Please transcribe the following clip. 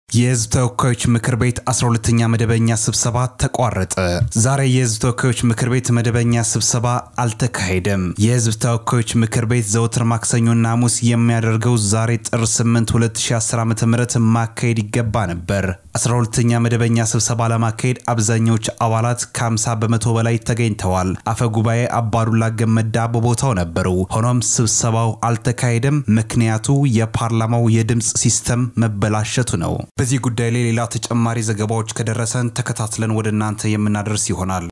የህዝብ ተወካዮች ምክር ቤት 12ኛ መደበኛ ስብሰባ ተቋረጠ። ዛሬ የህዝብ ተወካዮች ምክር ቤት መደበኛ ስብሰባ አልተካሄደም። የህዝብ ተወካዮች ምክር ቤት ዘወትር ማክሰኞና ሐሙስ የሚያደርገው ዛሬ ጥር 8 2010 ዓ.ም ማካሄድ ይገባ ነበር። 12ኛ መደበኛ ስብሰባ ለማካሄድ አብዛኛዎች አባላት ከ50 በመቶ በላይ ተገኝተዋል። አፈ ጉባኤ አባዱላ ገመዳ በቦታው ነበሩ። ሆኖም ስብሰባው አልተካሄደም። ምክንያቱ የፓርላማው የድምፅ ሲስተም መበላሸቱ ነው። በዚህ ጉዳይ ላይ ሌላ ተጨማሪ ዘገባዎች ከደረሰን ተከታትለን ወደ እናንተ የምናደርስ ይሆናል።